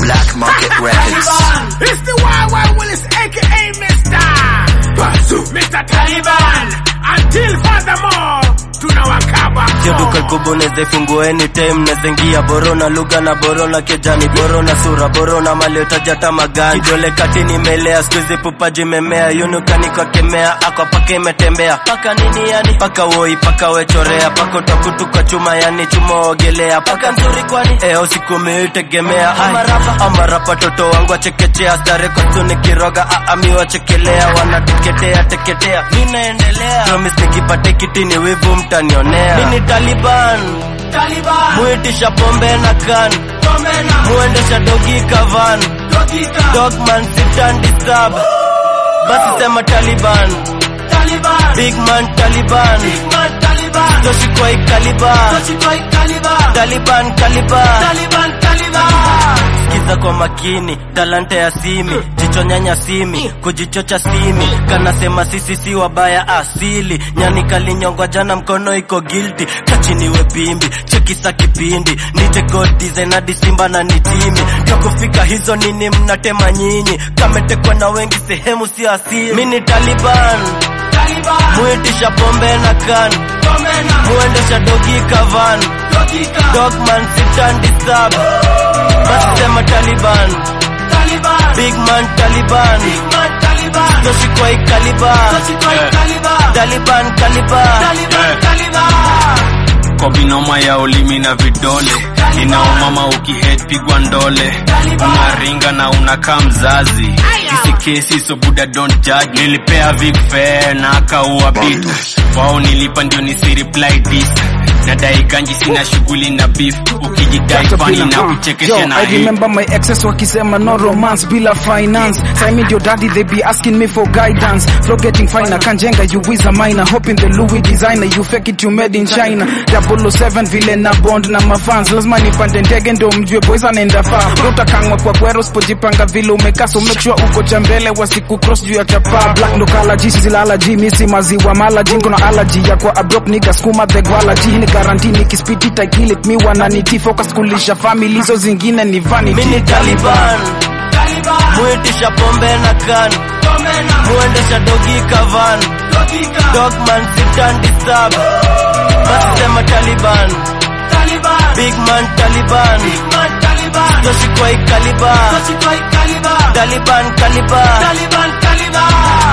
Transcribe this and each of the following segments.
Black Market Records. It's the YY Willis, aka Mr. Basu, Mr. Taliban. Until furthermore, tunawakaba. Sio duka kubwa unaweza ifungua anytime naweza ingia borona lugha na borona kijani borona sura borona mali utajata magani kidole kati nimelea sikuizi pupaji memea yunukani kwa kemea akwa paka imetembea paka nini yani paka woi paka wechorea paka utakutu kwa chuma yani chuma ogelea paka nzuri kwani eo siku miutegemea amarapa amarapa toto wangu wachekechea stare kwa tuni kiroga aami wachekelea wanatuketea teketea minaendelea promise nikipate kiti ni wivu mtanionea mini taliban Taliban. muitisha pombe na kan muendesha dogi kavan dogman sitan disturb basi sema taliban big man taliban toshikwai kaliban taliban kaliban sikiza kwa makini talanta ya simi jicho nyanya simi kujichocha simi kanasema sisi si wabaya asili nyani kalinyongwa jana mkono iko guilty kachiniwe pimbi chekisa kipindi nite god designer disimba na nitimi takufika hizo nini mnatema nyinyi kametekwa na wengi sehemu si asili mini taliban muitisha pombe na kan muendesha dogi kavan dogman sitan disturb basi sema taliban big man taliban toshikwai kaliban taliban kaliban kwa binoma ya ulimi na vidole inaumama ukihead pigwa ndole unaringa na unakaa mzazi isi kesi so buda don't judge nilipea vic fair na akaua bit wao nilipa ndio nisireply this nadai ganji sina shughuli na beef ukijidai fani na kuchekesha Yo, na I hii remember my exes wakisema no romance bila finance time your daddy they be asking me for guidance flow getting finer kanjenga you is a minor hoping the Louis designer you fake it you made in China 007 vile na bond na mafans lazima nipande ndege ndo mjue boys anaenda far utakangwa kwa kwero usipojipanga vile umekaa so make sure uko cha mbele wasiku cross juu ya chapa black ndo kala ji zilala ji misi maziwa mala ji kuna allergy ya kwa abroad nigga skuma the gwala ji ni guarantee nikispiti I kill it mi wananiti focus kulisha family hizo zingine ni vanity mini taliban muitisha pombe na kan muendesha dogi kavan dogman sitan disturb basi sema taliban big man taliban toshikwai kaliban taliban kaliban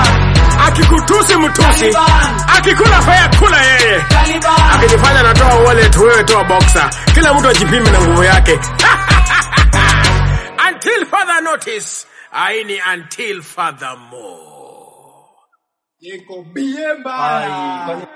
Akikutusi mtusi, akikula faya kula yeye, akijifanya natoa wallet, wewe toa boxer. Kila mtu ajipime na nguvu yake. Until further notice, aini until furthermore. Niko bie bye.